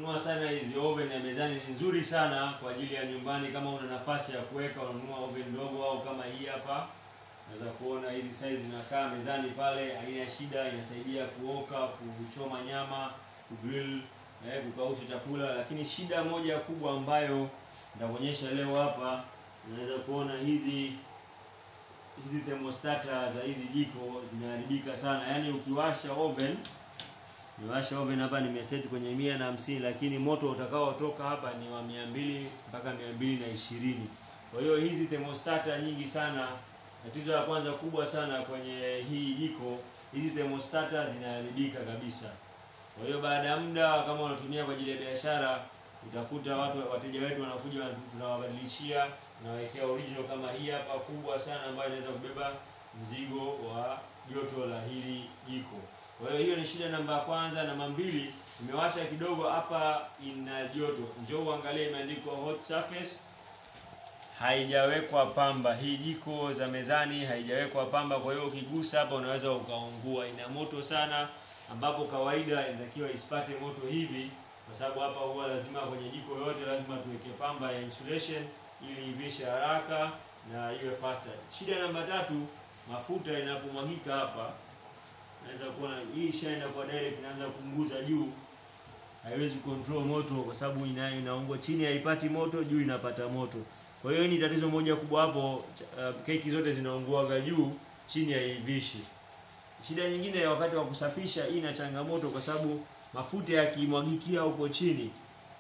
nunua sana hizi oven ya mezani, ni nzuri sana kwa ajili ya nyumbani. Kama una nafasi ya kuweka, unanunua oven ndogo au kama hii hapa, unaweza kuona hizi size zinakaa mezani pale, haina shida, inasaidia kuoka, kuchoma nyama, kugrill, eh, kukausha chakula. Lakini shida moja kubwa ambayo nitakuonyesha leo hapa, unaweza kuona hizi hizi thermostata za hizi jiko zinaharibika sana. Yaani ukiwasha oven, niwasha oven hapa nimeset kwenye mia na hamsini, lakini moto utakaotoka hapa ni wa mia mbili mpaka mia mbili na ishirini. Kwa hiyo hizi thermostata nyingi sana, tatizo la kwanza kubwa sana kwenye hii jiko, hizi thermostata zinaharibika kabisa. Kwa hiyo baada ya muda, kama unatumia kwa ajili ya biashara, utakuta watu wateja wetu wanakuja, tunawabadilishia, tunawekea original kama hii hapa kubwa sana, ambayo inaweza kubeba mzigo wa joto la hili jiko. Kwa hiyo hiyo ni shida namba ya kwanza. Namba mbili, imewasha kidogo hapa, ina joto. Njoo uangalie, imeandikwa hot surface, haijawekwa pamba. Hii jiko za mezani haijawekwa pamba, kwa hiyo ukigusa hapa unaweza ukaungua. Ina moto sana, ambapo kawaida inatakiwa isipate moto hivi, kwa sababu hapa huwa lazima kwenye jiko yote lazima tuweke pamba ya insulation ili ivishe haraka na iwe faster. Shida namba tatu, mafuta inapomwagika hapa naweza kuona hii ishaenda kwa direct, inaanza kuunguza juu, haiwezi control moto kwa sababu ina inaungua chini, haipati moto, juu inapata moto. Kwa hiyo hii ni tatizo moja kubwa hapo. Uh, keki zote zinaunguaga juu, chini haivishi. Shida nyingine ya wakati wa kusafisha, hii ina changamoto kwa sababu mafuta yakimwagikia huko chini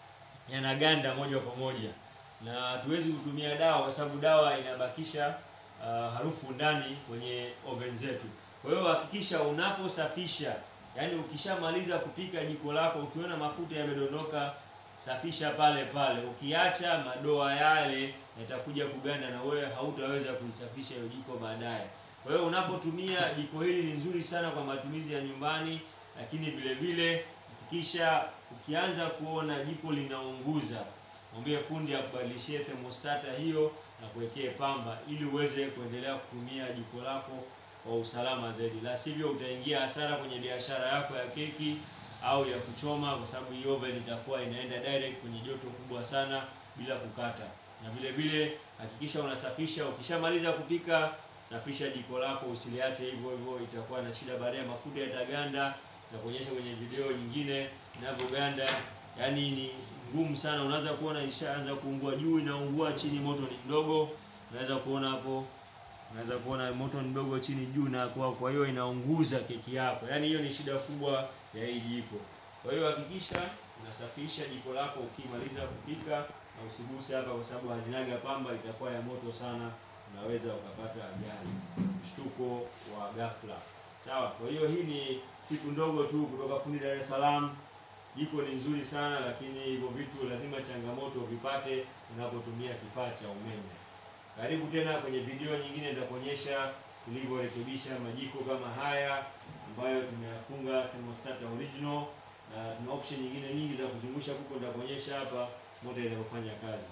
yanaganda moja kwa moja, na hatuwezi kutumia dawa kwa sababu dawa inabakisha uh, harufu ndani kwenye oven zetu. Kwa hiyo hakikisha unaposafisha, yani ukishamaliza kupika jiko lako, ukiona mafuta yamedondoka, safisha pale pale. Ukiacha madoa yale yatakuja kuganda na wewe hautaweza kuisafisha hiyo jiko baadaye. Kwa hiyo unapotumia jiko hili ni nzuri sana kwa matumizi ya nyumbani, lakini vile vile hakikisha ukianza kuona jiko linaunguza, mwambie fundi akubadilishie thermostata hiyo na kuwekee pamba ili uweze kuendelea kutumia jiko lako kwa usalama zaidi, la sivyo utaingia hasara kwenye biashara yako ya keki au ya kuchoma, kwa sababu hii oven itakuwa inaenda direct kwenye joto kubwa sana bila kukata. Na vile vile hakikisha unasafisha, ukishamaliza kupika, safisha jiko lako, usiliache hivyo hivyo, itakuwa na shida baadaye, mafuta yataganda na kuonyesha kwenye video nyingine inavyoganda. Yaani ni ngumu sana, unaweza kuona ishaanza kuungua juu, inaungua chini, moto ni mdogo, unaweza kuona hapo unaweza kuona moto mdogo chini juu na kwa kwa hiyo inaunguza keki yako. Yaani hiyo ni shida kubwa ya hii jiko. Kwa hiyo hakikisha unasafisha jiko lako ukimaliza kupika na usiguse hapa kwa sababu hazinaga pamba, itakuwa ya moto sana, unaweza ukapata ajali, mshtuko wa ghafla. Sawa. Kwa hiyo hii ni tipu ndogo tu kutoka fundi Dar es Salaam. Jiko ni nzuri sana, lakini hivyo vitu lazima changamoto vipate unapotumia kifaa cha umeme. Karibu tena kwenye video nyingine, nitakuonyesha tulivyorekebisha majiko kama haya ambayo tumeyafunga thermostat original, na tuna option nyingine nyingi za kuzungusha kuko, nitakuonyesha hapa moto inavyofanya kazi.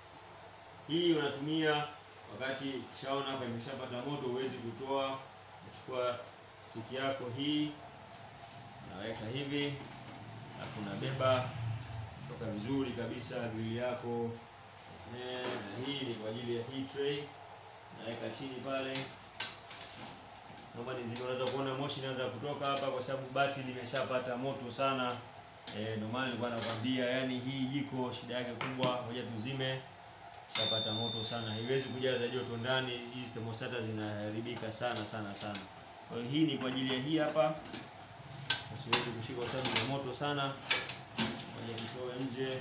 Hii unatumia wakati kishaona hapa imeshapata moto, huwezi kutoa. Unachukua stick yako hii, unaweka hivi, alafu unabeba toka vizuri kabisa grili yako na hii ni kwa ajili ya hii tray, naweka chini pale. Naomba nizime, unaweza kuona moshi inaanza kutoka hapa kwa sababu bati limeshapata moto sana. Eh, ndio maana nilikuwa nakwambia, yani hii jiko shida yake kubwa, ngoja tuzime, shapata moto sana, haiwezi kujaza joto ndani. Hizi thermostat zinaharibika sana sana sana. Kwa hiyo hii ni kwa ajili ya hii hapa, siwezi kushika kwa sababu ni moto sana. Ngoja kitoe nje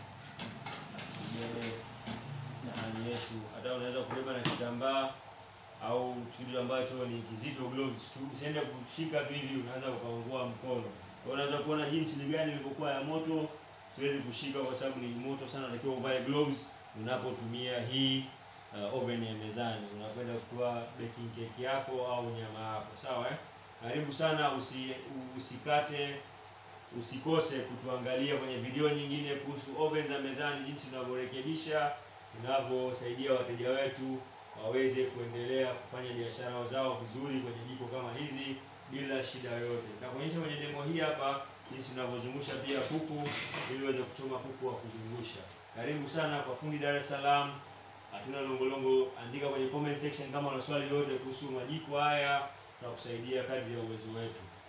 sahani yetu. Hata unaweza kubeba na kitambaa au kitu ambacho ni kizito, gloves tu, usiende kushika tu hivi, unaweza ukaungua mkono. Kwa unaweza kuona jinsi ni gani ilivyokuwa ya moto. Siwezi kushika kwa sababu ni moto sana, unatakiwa uvae gloves unapotumia hii uh, oven ya mezani, unakwenda kutoa baking cake yako au nyama yako, sawa eh? Karibu sana, usi, usikate usikose kutuangalia kwenye video nyingine kuhusu oven za mezani, jinsi tunavyorekebisha, tunavyosaidia wateja wetu waweze kuendelea kufanya biashara zao vizuri kwenye jiko kama hizi bila shida yoyote. Nitakuonyesha kwenye demo hii hapa jinsi tunavyozungusha pia kuku ili uweze kuchoma kuku wa kuzungusha. Karibu sana kwa fundi Dar es Salaam. Hatuna longolongo, andika kwenye comment section kama una swali yote kuhusu majiko haya, tutakusaidia kadri ya uwezo wetu.